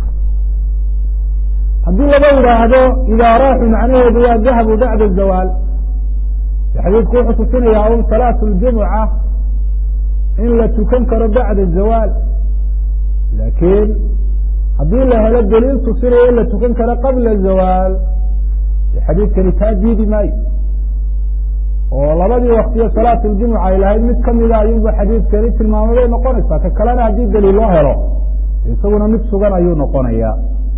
haddii laga yidhaahdo idaa raaxu macnaheedu waa dahabu bacda zawaal xadiidku wuxuu tusinayaa un salaatu اljumuca in la tukan karo bacda zawaal laakiin haddii la helo daliil tusinaya in la tukan karo qabla zawaal xadiidkani taa diidi maayo oo labadii waktiyo salaatu ljumuca ay lahayd mid kamida ayuunba xadiidkani tilmaamaday noqonaysaa ka kalena haddii daliil loo helo isaguna mid sugan ayuu noqonaya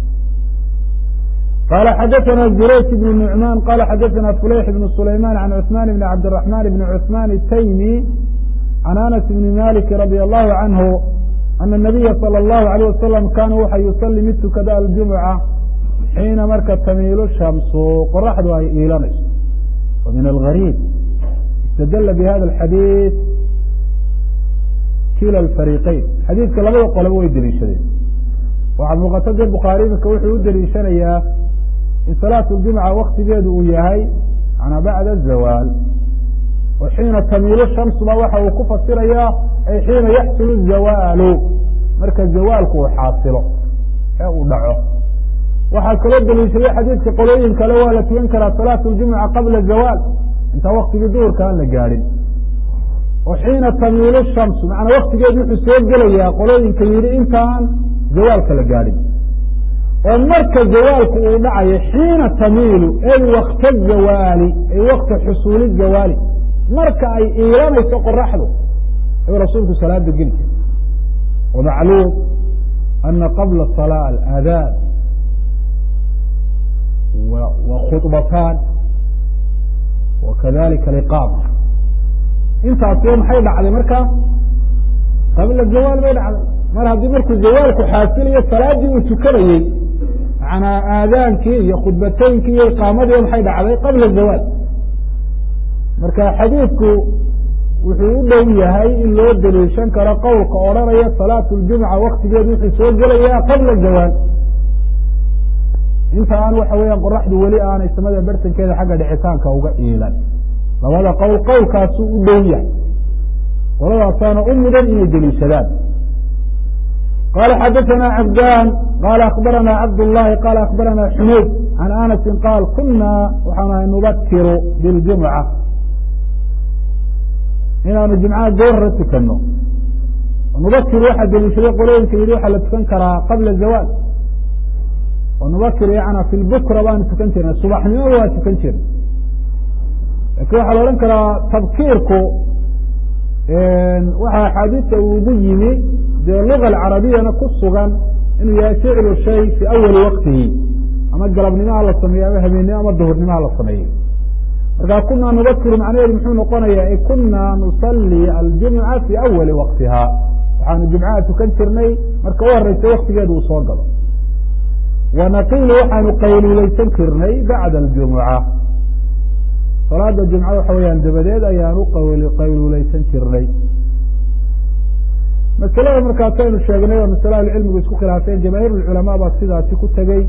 qala xadaثna jurayj bn nucman qala xadaثna fulayx bn sulayman can cثman bn cabdالرaحman bn cثman الtaymi can anas bni malik radي الlahu canhu ana الnabiya salى الlahu عalيه wasalam kana waxa yusali mid tukada aljumuca xiina marka tamiilu shamsu qoraxdu ay iilanayso wa min algariib istadla bihada اxadiiث kila اfariqeyn xadiidka labada qoleba way deliishadeen waxaa muuqata de bukhaari imika wuxuu u deliishanayaa in salaatu ljumca waktigeedu uu yahay manaa bacda zawaal oo xiina tamiilu shamsuba waxa uu ku fasirayaa ay xiina yaxsulu zawaalu marka zawaalku uu xaasilo ee uu dhaco waxaa kaloo deliishaday xadiidka qolooyin kale waa la tukan karaa salaatu ljumuca qabla zawaal intaan waktigii duhurka aan la gaadhin oo xiina tamiilu shamsu macanaa waktigeedu wuxuu soo gelayaa qolooyinka yidhi intaan zawaalka la gaadhin oo marka zawaalku uu dhacayo xiina tamiilu ay wakta zawaali ay wakta xusuuli zawaali marka ay iilanayso qoraxdu ayuu rasuulku salaada geli jira wamacluum ana qabla salaa alaadaan wa khudbataan wa kadalika aliqaama intaasiba maxay dhacday marka qabla zawaal bay dhacday mar haddii markuu zawaalku xaasilayo salaaddii uu tukanayey manaa aadaankii iyo khudbateynkii iyo iqaamadiiba maxay dhacday qabla zawaal marka xadiidku wuxuu u dhow yahay in loo deliishan karo qowlka odhanaya salaatu ljumca waktigeedu wuxuu soo gelayaa qabla zawaal inta aan waxa weeyaan qoraxdu weli aanay samada bartankeeda xagga dhicitaanka uga iilan labada qowl qowlkaasu u dhow yahay qoladaasaana u mudan inay deliishadaan qala xadaثna cabdan qala akbarana cabd الlahi qala akbarana xumayd can anasi qaal kuna waxaan ahay nubakiru biاljumca inaanu jumcaha goorra tukano nubakir waxaa deliishaday qolooyinka yihi waxaa la tukan karaa qabla zawaal oo nubakir yana fi lbukra baanu tukan jirnay subaxnimo waa tukan jirnay lakin waxaa la odhan karaa tabkiirku waxa axaadiista ugu yimi dee luga alcarabiyana ku sugan inuu yahay ficlu shay fi awali waqtihi ama galabnimaha la sameeyo ama habeennimo ama duhurnimaha la sameeyo markaa kunaa nubakiru macnaheedu muxuu noqonaya ay kunaa nusalli aljumca fi awali waqtiha waxaanu jumcaha tukan jirnay marka u horeysa waktigeedu uu soo galo wanaqilu waxaanu qayluuleysan jirnay bacda aljumuca salaada jumca waxa weyaan dabadeed ayaanu qayluuleysan jirnay masalada markaas aynu sheegnay oo masale ahlucilmigu isku khilaafeen jamaahiir lculamaa baa sidaasi ku tegey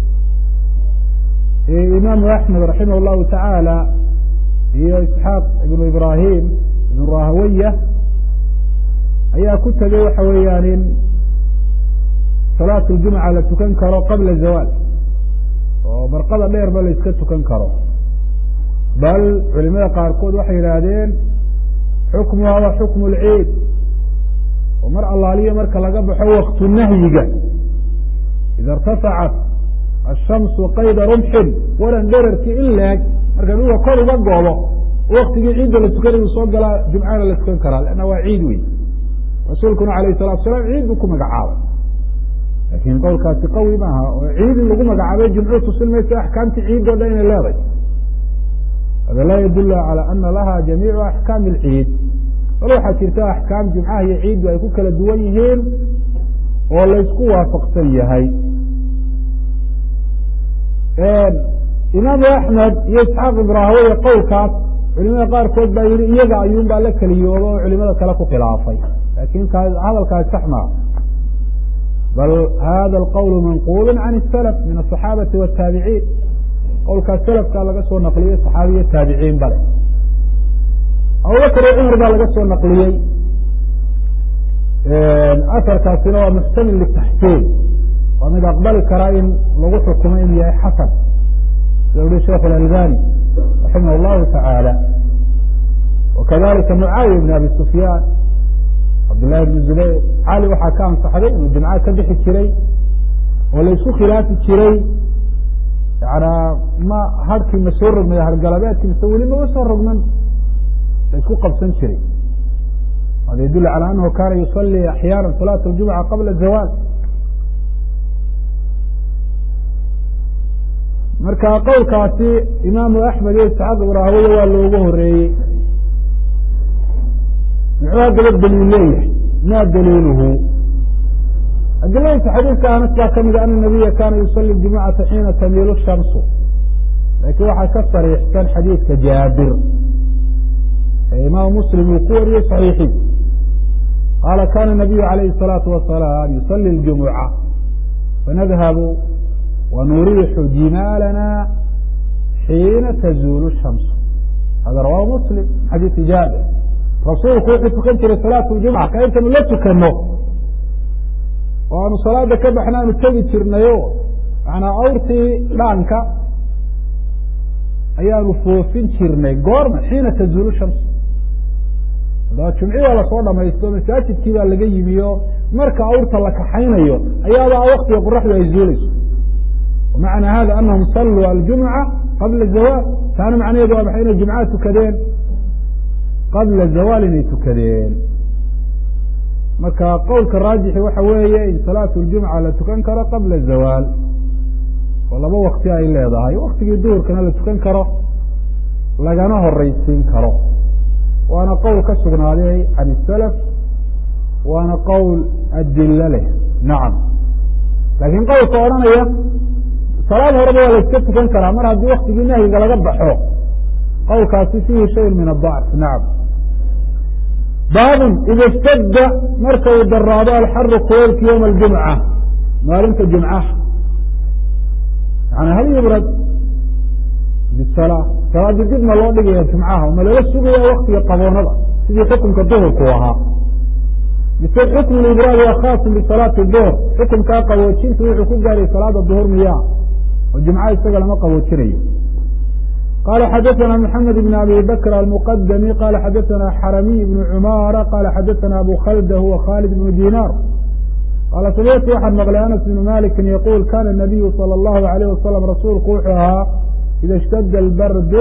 imaamu axmed raximah llahu tacaala iyo isxaaq ibnu ibrahim ibnu rahawaya ayaa ku tegey waxa weeyaan in salaat ljumca la tukan karo qabla zawaal oo barqada dheerba la iska tukan karo bal culimada qaarkood waxay yidhaahdeen xukmuha wa xukmu lciid oo mar allaaliyo marka laga baxo waktu nahyiga ida irtafacat ashamsu qayda rumxin waran dherarkii in leeg marka dhulka kor uga goodo waktigii ciidda la tukanayuu soo galaa jumcana la tukan karaa lanna waa ciid wey rasuulkuna alayh salatu salaam ciid buu ku magacaabay laakiin qowlkaasi qawi maaha oo ciid in lagu magacaabay jumcu tusin maysa axkaamtii ciid o dhan inay leedahay hada laa yadul calى ana laha jamiicu axkaami اlciid bal waxaa jirta axkaam jumcaha iyo ciiddu ay ku kala duwan yihiin oo laysku waafaqsan yahay imaamu axmed iyo isxaaq ibraahaweye qowlkaas culimada qaarkood baa yihi iyaga ayuun baa la keliyooba oo culimada kale ku khilaafay lakin hadalkaas sax maa bal hada alqowl manqulu can اsalaf min aلصaxaabati wالtaabiciin qowlkaas salafkaa laga soo naqliyey saxaabiya taabiciin bale abubakr iyo cumar baa laga soo naqliyey asarkaasina waa muxtamil litaxsiin waa mid aqbali karaa in lagu xukumo inuu yahay xasan sida uhi sheikh اlalbani raximah اllahu taعaalى wakadalika mucaawiya bn abi sufyaan cabdllahi bn zubayr cali waxaa ka ansaxday inuu jumca ka bixi jiray oo laysku khilaafi jiray yana ma harkii ma soo rogmay hargalabeedkii mise weli mama soo rogman laysku qabsan jiray hada yadul calى anahu kana yusalii axyaana salaat اljumca qabla zawaal marka qowlkaasi imaamu axmed iyo isxaaq ibraahaweye waa loogu horeeyey muxuu haddaba daliil leeyahay ma daliiluhu adiladiisa xadiidka anas baa ka mida ana nabiya kana yusali jumucata xiina tamiilu shamsu laakiin waxaa ka sariixsan xadiidka jaabir ee imaamu muslim uu ku wariyey saxiixiisa qaala kana nabiyu alayhi الsalaatu wasalaam yusali اljumuca fanadhabu wanuriixu jimaalana xiina tazuulu shamsu hada rawahu muslim xadiisi jaabir rasuulku wuxuu tukan jiray salaat ljumca ka intaynu la tukano oo aanu salaada ka baxna aanu tegi jirnayo manaa awrtii dhaanka ayaanu foofin jirnay goorma xiina tazuulu shamsu haddaba jumci baa lasoo dhamaysto masaajidkii baa laga yimiyo marka awrta la kaxaynayo ayaaba waktiga qoraxdu ay zuulayso macna hada anahum saluu aljumca qabla zawaal taana macnaheedu waa maxay inay jumcaha tukadeen qabla zawaal inay tukadeen marka qowlka raajixi waxa weeye in salaatu ljumca la tukan karo qabla zawaal oo laba wakti ay leedahay waktigii duhurkana la tukan karo lagana horeysiin karo waana qowl ka sugnaaday can isalaf waana qowl adilo leh nacam laakiin qowlka odhanaya salaad horeba waa la iska tukan karaa mar haddii waktigii nahyiga laga baxo qowlkaasi fiihi shayn min adacf nacam baabun ida ishtadda marka uu daraado alxaru kuleylka yowma aljumca maalinta jumcaha yani hal yubrad bisala salaadii dib ma loo dhigaya jumcaha ma lala sugaya waktiga qaboonada sidii xukunka duhurku ahaa mise xukmu libraad waa khaasun bisalaati duhr xukunkaa qaboojintu wuxuu ku gaaray salaada duhur miyaa oo jumca isaga lama qaboojinayo qala xadaثna mحamed بn abi bakr almqdmi qala xadaثna xaramiy بn cumara qala xadaثna abu khalda huwa khalid بn dinar qaala samictu waxaan maqlay anas bn maliki yquul kana الnabiyu salى الlahu عalيه wasalam rasuulku wuxuu ahaa ida اshtada اlbardu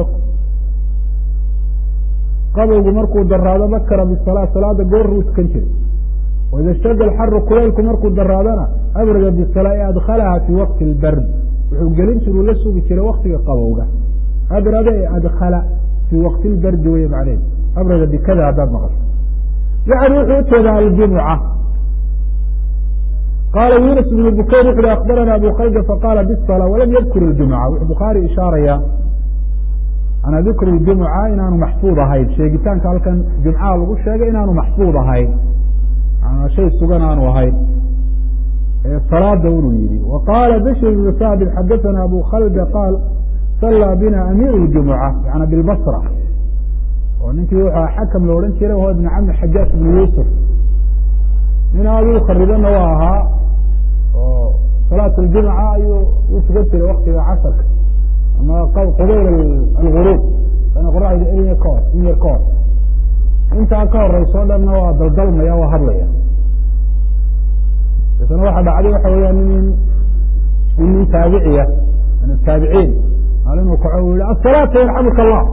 qabowgu markuu daraado bakra bsalaa salaada gooruu tukan jiray waida اshtada alxaru kulaylku markuu daraadana abrada bsalaa e adkalaha fi waqti اlbard wuxuu gelin jiruu la sugi jiray waktiga qabowga abrada ee adkala fii wakti lbardi wey macneed abrada bikada haddaad maqasho yani wuxuu ujeedaa aljumuca qaala yunus ibnu bukayr wuxu uhi akbarana abu khalda faqaala bisala walam yadkur اljumuca wuxuu bukhaari ishaaraya ana dikru ljumuca inaanu maxfuud ahayn sheegitaanka halkan jumcaha lagu sheegay inaanu maxfuud ahayn shay sugan aanu ahayn salaada unuu yihi wa qaala bishr ibnu saabit xadaثana abu khalda qaal sallaa bina amiir اjumuca yana bilbasra oo ninkii wuxuu xakam la odhan jiray ho ibn cami xajaaj ibnu yuusuf nin aad u kharibana waa ahaa oo salaat اljumca ayuu u tukan jiray waktiga casarka ama qubayl alguruub ana qoraxda eliya ka hor in yar ka hor intaa ka horeyso o dhanna waa daldalmaya waa hadlaya deetana waxa dhacday waxa weeyaan nin in nin taabiciya min ataabiciin maalinuu kaco u yihi asalaata yarxamuka allah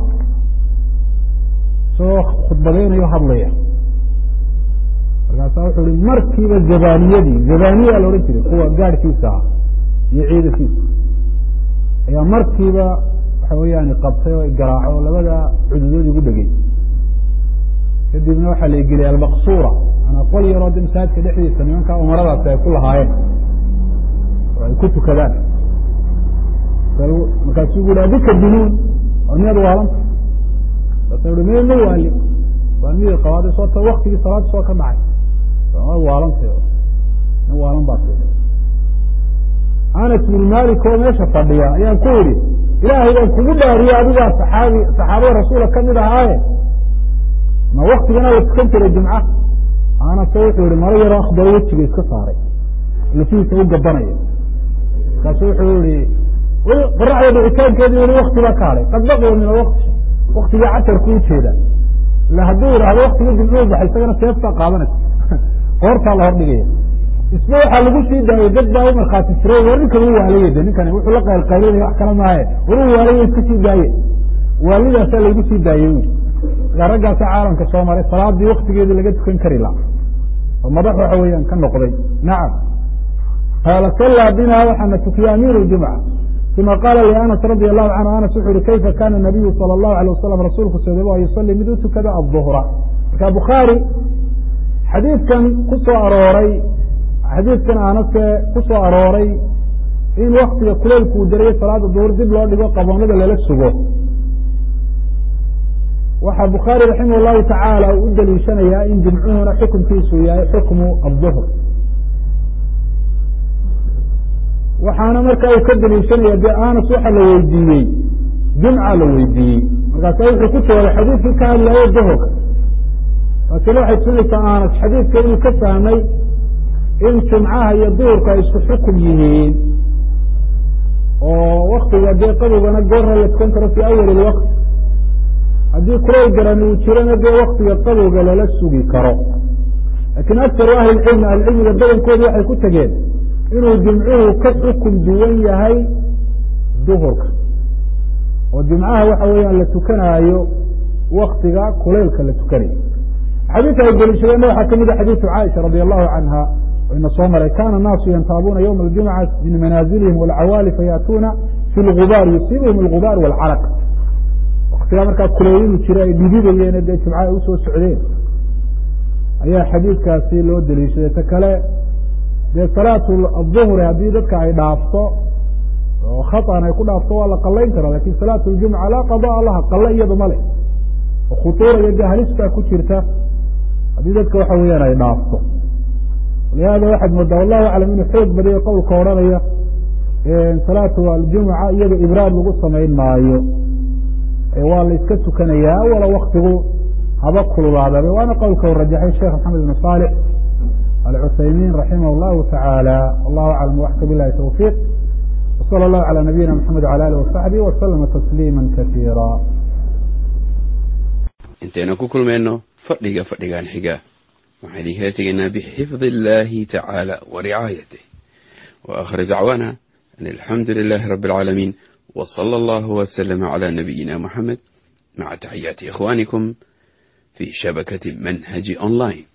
isagoo khudbadeynayo hadlaya markaasaa wuxuu ihi markiiba zabaniyadii zabaniya la odhan jiray kuwa gaadhkiisa ah iyo ciidankiisa ayaa markiiba waxa weeyaan qabtay oo garaaco oo labada cududood igu dhegey kadibna waxaa la geliyay almaqsuura manaa qol yaroo de masaajidka dhexdiisa nimankaa umaradaasi ay ku lahaayeen oo ay ku tukadaan markaasuu gu adika dunuun waa miyaad waalanta markaasa uhi me ma waali waa miyay qabaaday soo ta waktigii salaada soo ka dhacay waad waalantay nin waalan baa si anas bin malik oo meesha fadhiya ayaan ku idhi ilaahay baan kugu dhaariye adigaa saxaabi saxaabada rasuula kamid ahaaye ma waktigana la tukan jiray jumca anase wuxuu yihi maro yaroo akhbaro wejiga iska saaray lafihiisa u gabanaya markaasu wuxuu yihi qoraxda dhicitaankeedi weli wakti baa ka hadhay qad baqiya min alwakti waktigii casarku ujeeda ila hadduu yidhaahdo waktigii jumcuu baxay isagana seeftaa qaadanaysa qoortaa la hordhigaya isba waxaa lagu sii daayey dad baa u markhaati furay war ninkan u waalaya de ninkani wuxuu la qaylqaylinaya wax kala maaye war u waalaya iska sii daaye waalidaasaa laygu sii daayey wi markaa raggaasa caalamka soo maray salaadii waktigeedii laga tukan kari laha oo madax waxa weeyaan ka noqday nacam qaala sallaa bina waxaana tukiyey amiir jumca uma qaala lianas radi allahu canhu anas wuxu uhi kayfa kana nabiyu sala allahu alay wasalam rasuulku soodaba yusalii mid u tukada aduhra marka bukhaari xadiidkan ku soo arooray xadiidkan aanase ku soo arooray in waktiga kuleylku uu darayey salaada duhur dib loo dhigo qaboonada lala sugo waxaa bukhaari raximah llahu tacaala uu u daliishanayaa in jimcuhuna xukumkiisu yahay xukmu aduhr waxaana marka uu ka daliishanaya de anas waxa la weydiiyey jumca la weydiiyey markaasa wuxuu ku jawaabay xadiidkii ka hadlayo duhurka laakina waxay tusinaysaa anas xadiidka inuu ka fahmay in jumcaha iyo duhurka ay isku xukum yihiin oo waktiga dee qabowgana goorra la tukan karo fii awali lwaqt haddii kuleyl garani uu jirana dee waktiga qabowga lala sugi karo laakiin aktaru ahli lcilmi ahlicilmiga badankoodu waxay ku tegeen inuu jimcuhu ka xukum duwan yahay duhurka oo jimcaha waxa weeyaan la tukanaayo waktiga kuleylka la tukanayo xadiidka ay deliishadeenna waxaa ka mid a xadiidu caaisha radi allahu canha ina soo maray kana الnaasu yantaabuuna ywma اljumca min manaazilihim wاlcawaali fayaatuuna fi lgubaar yusiibhum اlgubaar wاlcaraq waktigaa markaa kuleeyinu jira ay dhididayeen dee jimca ay usoo socdeen ayaa xadiidkaasi loo deliishaday ta kale dee salaatu aلظuhri haddii dadka ay dhaafto oo khaطan ay ku dhaafto waa la qalayn karaa lakin salaatu اljumca laa qaضاءa laha qale iyada ma leh oo khuطuura iyo dee halis baa ku jirta haddii dadka waxa weeyaan ay dhaafto lihaada waxaad moodaa wallahu aclam inuu xoog badayo qowlka odhanaya salaatu aljumuca iyada ibraad lagu samayn maayo waa la iska tukanayaa wala waktigu haba kululaadaba waana qowlka u rajaxay sheekh maxamed ibn صaalix alcuthaymiin raximah اllahu taعaalى wallahu aclam waxka bilahi towfiiq wslى اllahu calى nabiyina mxamed wعalى alih wasaxbih waslama tasliima kasiira intaynu ku kulmayno fadhiga fadhigan xiga waxaan idinkala tegaynaa bxifd اllahi tacaalى waricaayatih waakhir dacwaana an alxamdu lilahi rabi اlcaalamiin wslى اllah wslm عlى nabiyina muxamed maca taxiyaati ikhwanikum fi shabakati manhaji online